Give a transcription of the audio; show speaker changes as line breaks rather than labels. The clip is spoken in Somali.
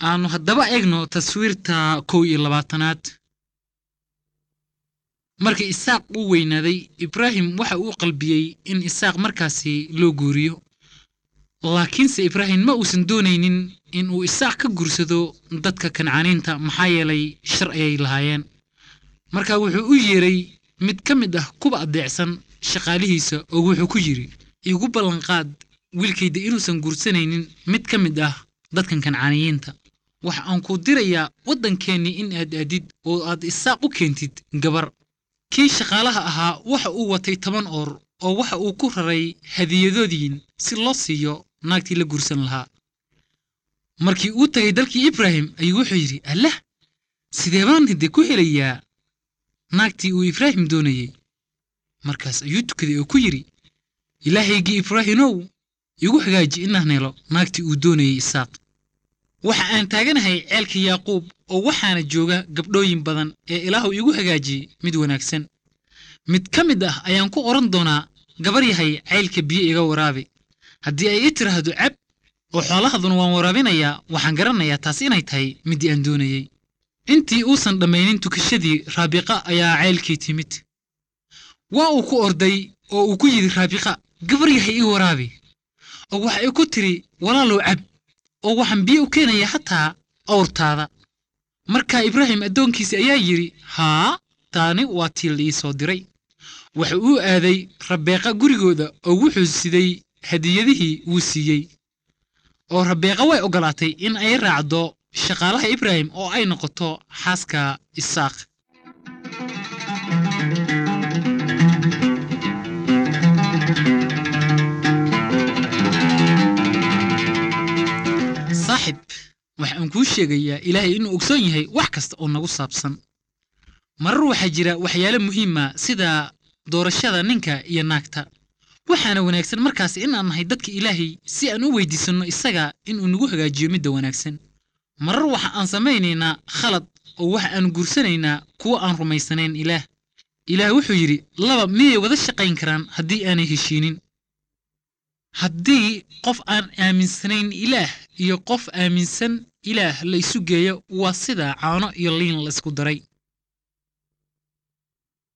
aanu haddaba eegno taswiirta kow iyo labaatanaad markii isaaq uu weynaaday ibraahim waxa uu qalbiyey in isaaq markaasi loo guuriyo laakiinse ibraahim ma uusan doonaynin in uu isaaq ka guursado dadka kancaaniinta maxaa yeelay shar ayay lahaayeen marka wuxuu u yeeray mid ka mid ah kuwa adeecsan shaqaalihiisa oo wuxuu ku yidhi igu ballanqaad wiilkayda inuusan guursanaynin mid ka mid ah dadkan kancaaniyiinta waxa aan ku dirayaa waddankeennii in aad aadid oo aad isaaq u keentid gabar kii shaqaalaha ahaa waxa uu watay toban oor oo waxa uu ku raray hadiyadoodiin si loo siiyo naagtii la guursan lahaa markii uu tegay dalkii ibraahim ayuu wuxuu yidhi allah sidee baan hidde ku helayaa naagtii uu ibraahim doonayey markaas ayuu tukaday oo ku yidhi ilaahaygii ibraahimow igu hagaaji inaan helo naagtii uu doonayey isaaq waxa aan taaganahay ceelka yaaquub oo waxaana jooga gabdhooyin badan ee ilaahu igu hagaajiyey mid wanaagsan mid ka mid ah ayaan ku odhan doonaa gabar yahay ceylka biyo iga waraabi haddii ay i tiraahdo cab oo xoolahaduna waan waraabinayaa waxaan garanayaa taas inay tahay middii aan doonayey intii uusan dhammaynin tukashadii raabiqa ayaa ceylkii timid waa uu ku orday oo uu ku yidhi raabiqa gabar yahay ii waraabi oo waxa ay ku tidhi walaalow cab oo waxaan biyo u keenaya hataa awrtaada markaa ibraahim addoonkiisi ayaa yidhi haa taani waa tii la ii soo diray waxa uu aaday rabeeqa gurigooda oo wuxuu siday hadiyadihii wuu siiyey oo rabeeqa way oggolaatay in ay raacdo shaqaalaha ibraahim oo ay noqoto xaaska isaaq saaxib waxa aan kuu sheegayaa ilaahay inuu ogsoon yahay wax kasta oo nagu saabsan marar waxaa jira waxyaalo muhiima sida doorashada ninka iyo naagta waxaana wanaagsan markaas inaan nahay dadka ilaahay si aan u weydiisanno isaga inuu nagu hagaajiyo midda wanaagsan marar waxa aan samaynaynaa khalad oo waxa aan guursanaynaa kuwa aan rumaysanayn ilaah ilaah wuxuu yidhi laba miyay wada shaqayn karaan haddii aanay heshiinin haddii qof aan aaminsanayn ilaah iyo qof aaminsan ilaah la isu geeyo waa sida caano iyo liin la isku daray